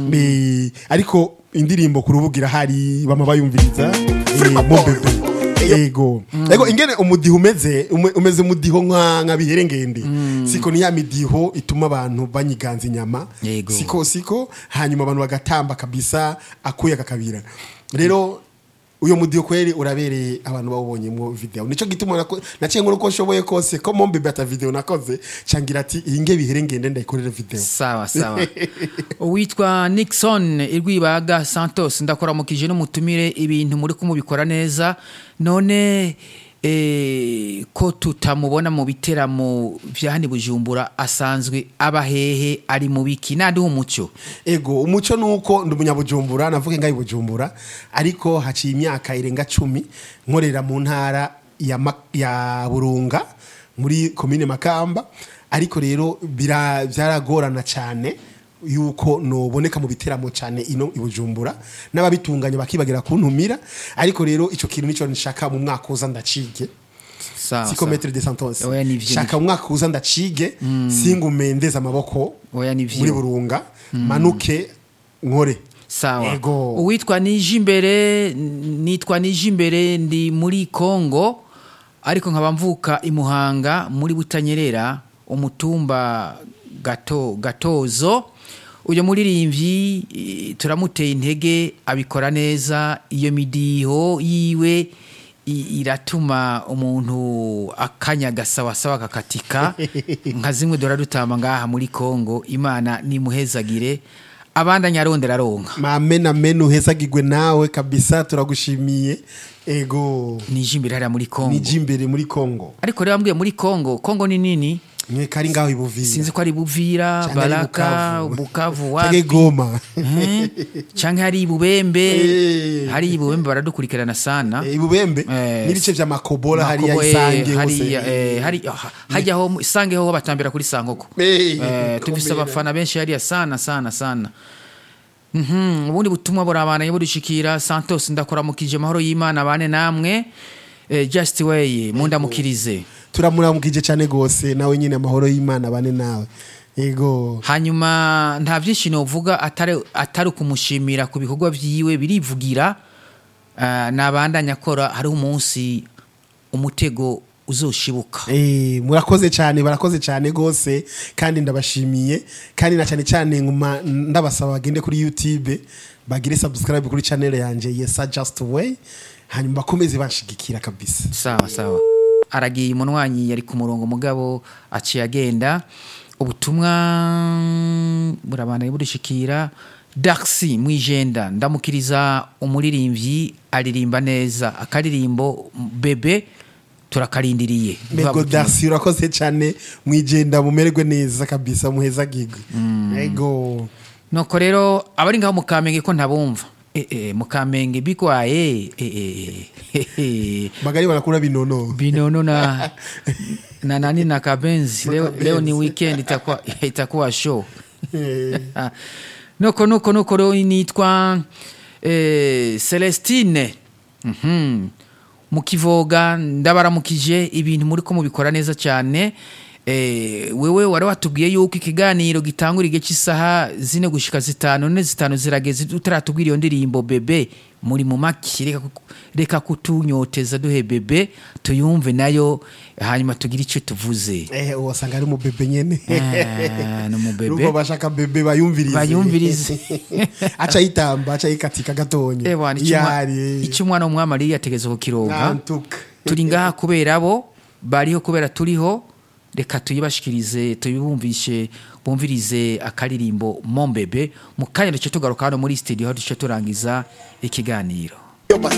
Eh, ariko indirimbo ku rubuga irahari bama bayumviriza eh, Mo Bebe ego ego ingene umudiho umeze ume- umeze umudiho nka nka biherengende siko ni ya midiho ituma abantu banyiganza inyama Yego. siko siko hanyuma abantu bagatamba kabisa akuya kakabira rero uyo mudiho kweli urabereye abantu bawubonyemo video nico gituma nako- naciye nkora uko nshoboye kose ko mo mbebe ata video nakoze cangira ati iyi nge biherengende ndayikorera video sawa sawa uwitwa nixon irwibaga santos ndakuramukije n'umutumire ibintu muri kumubikora neza none eh, ko tutamubona mu biteramo vya hano i bujumbura asanzwe aba hehe ari mu biki nandi umuco ego umuco nuko ndi umunyabujumbura navuga ngaho bujumbura ariko haciye imyaka irenga cumi nkorera mu ntara ya, Ma- ya burunga muri komine makamba ariko rero bira- byaragorana cyane yuko noboneka mu biteramo cyane ino i bujumbura n'ababitunganya bakibagira kuntumira ariko rero icyo kintu nicyo nshaka mu mwaka uza ndacige sawa siko sawa. metre de sentence Oya, nivyo, shaka mu mwaka uza ndacige singume ndeze amaboko Oya, nivyo. muri burunga manuke nkore sawa Ego. uwitwa nije imbere nitwa nije imbere ndi muri kongo ariko nkaba mvuka i muhanga muri butanyerera umutumba gato gatozo uyu muririmbyi eh, turamuteye intege abikora neza iyo midiho yiwe i- iratuma umuntu akanya gasawasawa kakatika nka zimwe dora dutamba ngaha muri kongo imana nimuhezagire abandanya arondera aronka mamena menu uhezagirwe nawe kabisa turagushimiye ego nije imbere hariya muri kongo niji imbere muri kongo ariko rero mbwiye muri kongo kongo ni nini mwe kari ngaho ibuvira sinzi ko ari buvira Canke ari baraka Bukavu. bukavu Canke wapi goma Eh, canke hari ibubembe Eh. hari ibubembe baradukurikirana sana Eh, ibubembe Eh, n'ibice vya makobola hariya Makobo, eh, isange hariya, hose eh, hari- ah, hajya ho isange ho batambira kuri sangoko Eh, Eh, tufise komera. abafana benshi hariya sana sana sana Mhm, ubundi butumwa burabandanya budushikira santos ndakuramukije amahoro y'imana bane namwe eh, just way mundamukirize turamuramukije cyane gose nawe nyine amahoro y'imana bane nawe ego hanyuma nta byinshi novuga atari atari ukumushimira ku bikorwa byiwe birivugira Ah, nabandanya akora hariho umunsi umutego uzoshibuka Eh, murakoze cyane barakoze cyane gose kandi ndabashimiye kandi na cyane cyane nguma ndabasaba bagende kuri YouTube bagire subscribe kuri channel yanje Yesa Just Way hanyuma bakomeze banshigikira kabisa sawa sawa aragiye umunwanyi yari ku murongo mugabo aciye agenda ubutumwa burabandanya budushikira Darcy Mwijenda ndamukiriza umuririmbyi aririmba neza akaririmbo bebe turakarindiriye Mego Darcy urakoze cyane mwijenda mumererwe neza kabisa muhezagirwe ego nuko rero abari ngaho mu kamenge ko ntabumva eh, eh, mu kamenge bigwaye eh, eh, eh, eh. magari barakura binono binono na na nani na kabenzi leo, leo ni weekend itakuwa, itakuwa show Eh, nuko nuko nuko rero nitwa eh, celestine Mhm. mu kivoga ndabaramukije ibintu muri ko mubikora neza cyane eh, wewe wari watubwiye yuko ikiganiro gitangura igihe cy'isaha zine gushika zitanu none zitanu zirageze utaratubwira iyo ndirimbo bebe muri mu maki reka ku- reka kutunyoteza duhe bebe tuyumve nayo hanyuma tugire icyo tuvuze eh wasanga ari mu bebe nyene Ah, ni umubebe. Urumva bashaka bebe bayumvirize Bayumvirize. aca yitamba aca yikatika gatonye Ewa, ni yari icyo umwana w'umwami ariyo yategetse kukironka nantuka turi ngaha kubera bo bariho kubera turiho reka tuyibashikirize tuyibumvishe bumvirize akaririmbo mombebe mu kanya duce tugaruka hano muri studio aho duce turangiza ikiganiro